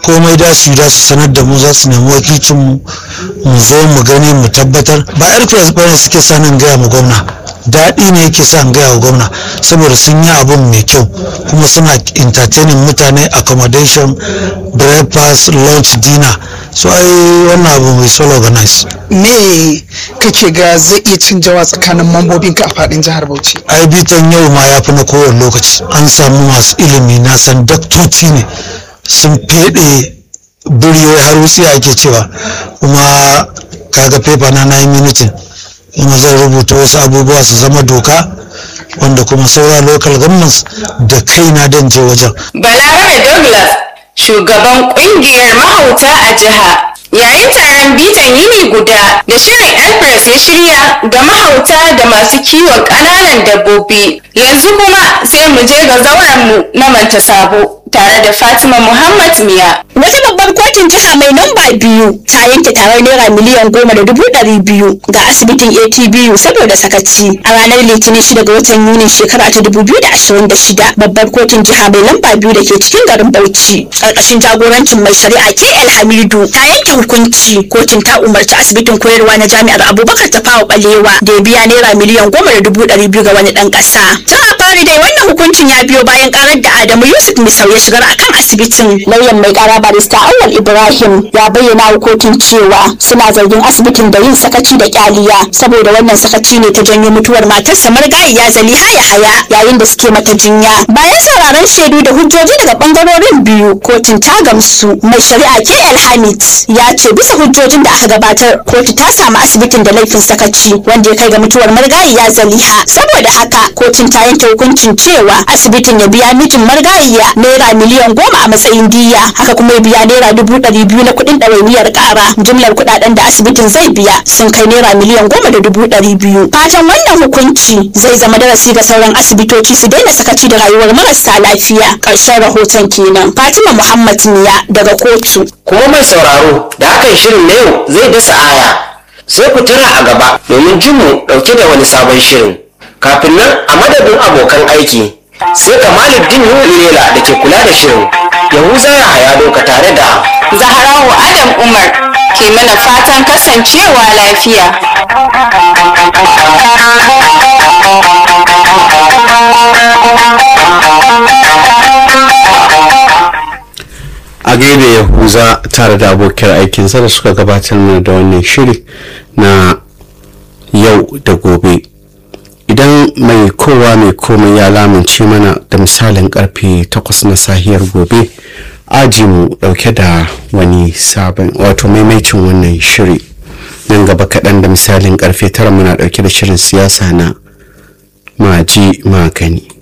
komai da su da su sanar da mu za su nemi wakilcin mu mu zo mu gani mu tabbatar ba airpress bane suke sanin gaya mu gwamna daɗi ne yake sa gaya wa gwamna saboda sun yi abun mai kyau kuma suna entertaining mutane accommodation breakfast lunch dinner so ai wannan abu mai solo organize me kake ga zai iya canjawa tsakanin mambobinka a fadin jihar Bauchi ai bitan yau ma ya fi na kowane lokaci an samu masu ilimi na san daktoci ne sun fede biriyoyi har wuce ake cewa kuma kaga fefa na na yi minitin kuma zan rubuta wasu abubuwa su zama doka wanda kuma saura local governments da kaina dan je wajen Balarabe Douglas, shugaban kungiyar mahauta a jiha. Yayin taron bitan yini guda da shirin Elpress ya shirya ga mahauta da masu kiwon ƙananan dabbobi. Yanzu kuma sai mu je ga zaurenmu na Manta Sabo tare da Fatima Muhammad Miya. Wata babbar kotun jiha mai namba biyu ta yanke tarar naira miliyan goma da dubu ɗari biyu ga asibitin ATBU saboda sakaci. A ranar Litinin shida ga watan Yuni shekara ta dubu biyu da ashirin da shida babbar kotun jiha mai lamba biyu da ke cikin garin Bauchi. Ƙarƙashin jagorancin mai shari'a KL Hamidu ta yanke hukunci kotun ta umarci asibitin koyarwa na jami'ar Abubakar Tafawa Balewa da ya biya naira miliyan goma da dubu ɗari biyu ga wani ɗan ƙasa. Tun a fari dai wannan hukuncin ya biyo bayan ƙarar da Adamu Yusuf Misau ya shigar akan asibitin. Lauyan mai ƙara barista Awal Ibrahim ya bayyana wa kotun cewa suna zargin asibitin da yin sakaci da kyaliya saboda wannan sakaci ne ta janyo mutuwar matarsa marigayiya Zaliha Yahaya yayin da suke mata jinya. Bayan sauraron shaidu da hujjoji daga bangarorin biyu kotun ta gamsu mai shari'a KL Hamid ya ce bisa hujjojin da aka gabatar kotu ta samu asibitin da laifin sakaci wanda ya kai ga mutuwar marigayiya Zaliha saboda haka kotun ta yanke hukuncin cewa asibitin ya biya mijin marigayiya naira miliyan goma a matsayin diya haka kuma ya biya naira dubu ɗari biyu na kuɗin ɗawainiyar ƙara jumlar kuɗaɗen da asibitin zai biya sun kai naira miliyan goma da dubu ɗari biyu fatan wannan hukunci zai zama darasi ga sauran asibitoci su daina sakaci da rayuwar marasa lafiya ƙarshen rahoton kenan fatima muhammad niya daga kotu kuma mai sauraro da hakan shirin na yau zai dasa aya sai ku tara a gaba domin jin mu ɗauke da wani sabon shirin kafin nan a madadin abokan aiki sai kamaluddin lela da ke kula da shirin yahuza ya haya doka tare da Zaharawa Adam Umar ke mana fatan kasancewa lafiya. a gaida yahuza tare da abokiyar aikinsa da suka gabatar mana da wannan shiri na yau da gobe idan mai kowa mai komai ya lamunce mana da misalin karfe 8 na sahiyar gobe aji mu dauke da wani sabon wato maimaicin wannan shiri nan gaba kaɗan da misalin karfe 9 muna dauke da shirin siyasa na maji magani